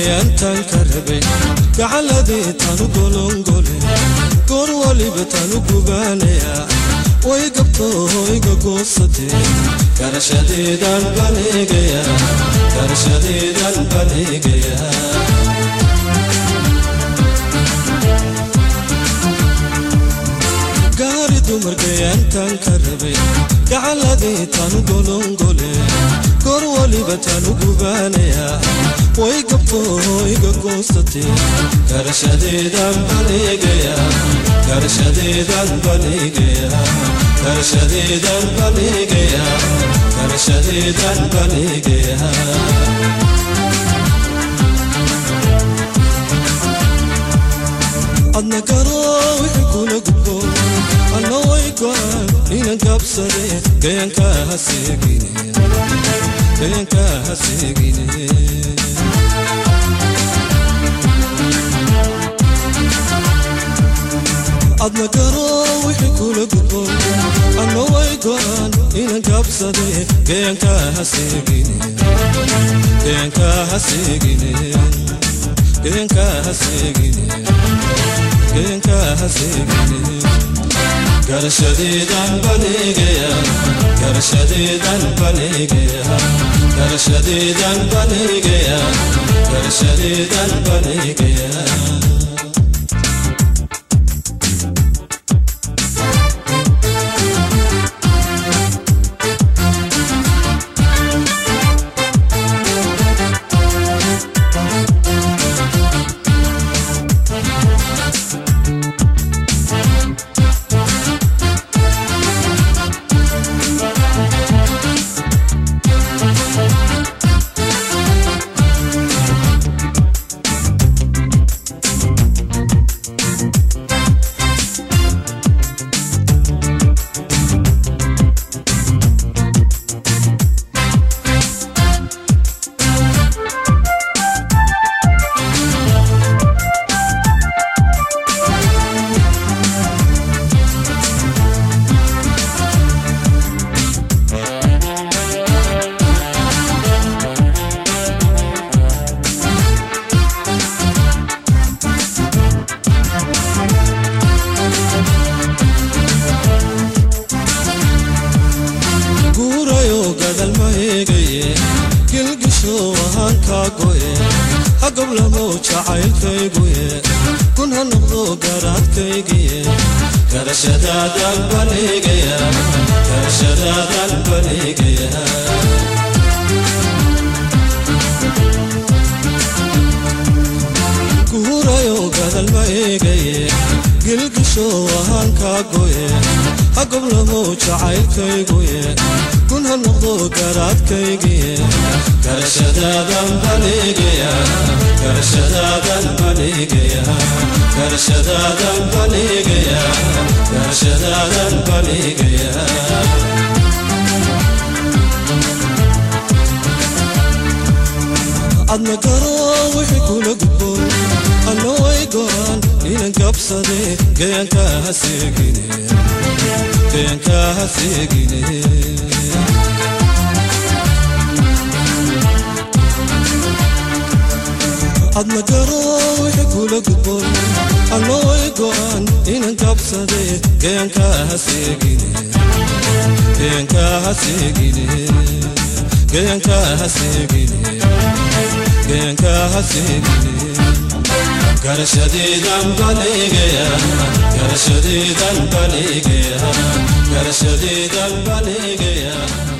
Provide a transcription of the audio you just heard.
dumarkayaantaan ka rabay gacaladii tanu golongole goor waliba tanu gubaanayaa way gabto iga goosatee garashadeedaan baleegayaa garashadeedaan baleegayaa gaari dumarkayaantaan ka rabay gacaladii tanu golongole goor waliba tanu gubaanayaa way gabto iga goosatee garashadeedaan baleegayaa garashadeedaan baleegayaa garashadeedaan baleegayaa garashadeedaan baleegayaa adna garoo wixii kula gudbo anna way go'an inan gabsade gayanka ha seegine gayanka ha seegine adna garoo wixii kula gudbo anna way go'an inan gabsade gayanka ha seegine gayanka ha seegine gayanka ha seegine gayanka ha seegine garashadeedaan baleegayaa garashadeedaan baleegayaa garashadeedaan baleegayaa garashadeedaan baleegayaa guurayo gadal ma eegaye gilgisho ahaan kaa go'e hagablamo jacaylkayguye kun ha noqdo garaadkaygiye garashadaadaan baleegaya garashadaadaan baleegaya guurayo gadal ma eegaye gilgisho ahaan kaa go'e hagablamo jacaylkayguye kun ha noqdo garaadkaygiye garashadaadan baleegaya garashadaadan baleegaya garashadaadan baleegaya garashadaadan baleegaya adna garoo wixii kula gudbo anna way go'an inan gabsade gayanka ha seegine gayanka ha seegine adna garoo wixii kula gudbo anna way go'an inan gabsade gayanka ha seegine gayanka ha seegine gayanka ha seegine gayanka ha seegine garashadeedaan baleegayaa garashadeedaan baleegayaa garashadeedaan baleegayaa